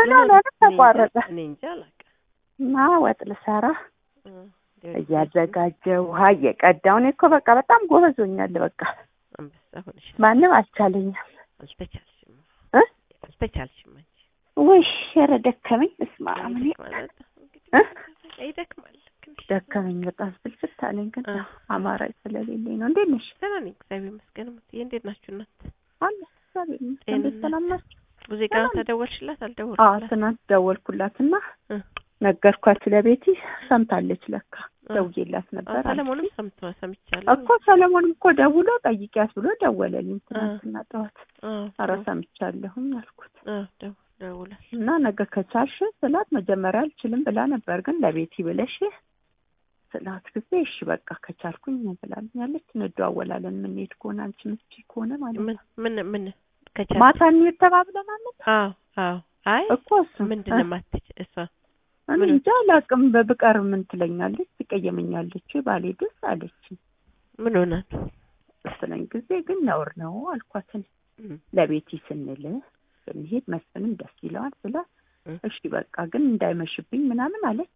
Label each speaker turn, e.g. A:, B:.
A: ምን ሆነ ነው ተቋረጠ
B: እኔ እንጃ አላውቅም።
A: እና ወጥ ልሰራ
B: እ፣ እንዲያው
A: እያዘጋጀ ውሃ እየቀዳሁ እኔ እኮ በቃ በጣም ጎበዞኛል። በቃ
B: አንበሳ ሆነሽ
A: ማንም አልቻለኝም።
B: አልተቻልሽም
A: እ?
B: አልተቻልሽም አንቺ
A: ውይ ኧረ ደከመኝ። እስማ እኔ
B: ይደክማል በጣም
A: እ?
B: እንግዲህ ይደክማል ትንሽ
A: ደከመኝ በጣም ስልችት አለኝ። ግን
B: እ።
A: አማራጭ ስለሌለኝ ነው። እንዴት ነሽ?
B: ደህና ነኝ እግዚአብሔር ይመስገን። እምትዬ እንዴት ናችሁ እናንተ?
A: አለ እግዚአብሔር ይመስገን። እንዴት ሰላም ናችሁ?
B: ብዙ ጋር
A: ሰላም።
B: ተደወልሽላት
A: አዎ
B: አልደወልሽላት?
A: ትናንት ደወልኩላትና
B: እ።
A: ነገርኳት ለቤቲ ሰምታለች። ለካ
B: እ።
A: ደውዬላት ነበር አለች።
B: ሰለሞንም ሰምቶ ሰምቻለሁ
A: እኮ ሰለሞንም እኮ ደውሎ ጠይቂያት ብሎ ደወለልኝ ትናንትና ጠዋት።
B: አዎ፣
A: ኧረ
B: አዎ፣
A: ሰምቻለሁኝ አልኩት
B: አዎ፣ ደው- ደውላል።
A: እና ነገ ከቻልሽ ስላት መጀመሪያ አልችልም ብላ ነበር፣ ግን ለቤቲ ብለሽ ስላት ጊዜ እሺ በቃ ከቻልኩኝ ብላኛለች። እንደዋወላለን የምንሄድ ከሆነ አንቺ ምትችይ ከሆነ ማለት ነው።
B: ምን ምን ምን ከቻልሽ?
A: ማታ እንሂድ ተባብለናል
B: አዎ፣ አዎ። አይ
A: እኮ እሱ
B: ምንድን ነው የማትች እሷ
A: እኔ
B: ምን?
A: እንጃ አላውቅም። በብቀር ምን ትለኛለች? ትቀየመኛለች። ባሌ ደስ አለች
B: ምን ሆና ነው?
A: ስትለኝ ጊዜ ግን ነውር ነው አልኳትን።
B: እም፣
A: ለቤቲ ስንል ብንሄድ መስፍንም ደስ ይለዋል ስላ
B: እም።
A: እሺ በቃ ግን እንዳይመሽብኝ ምናምን አለች።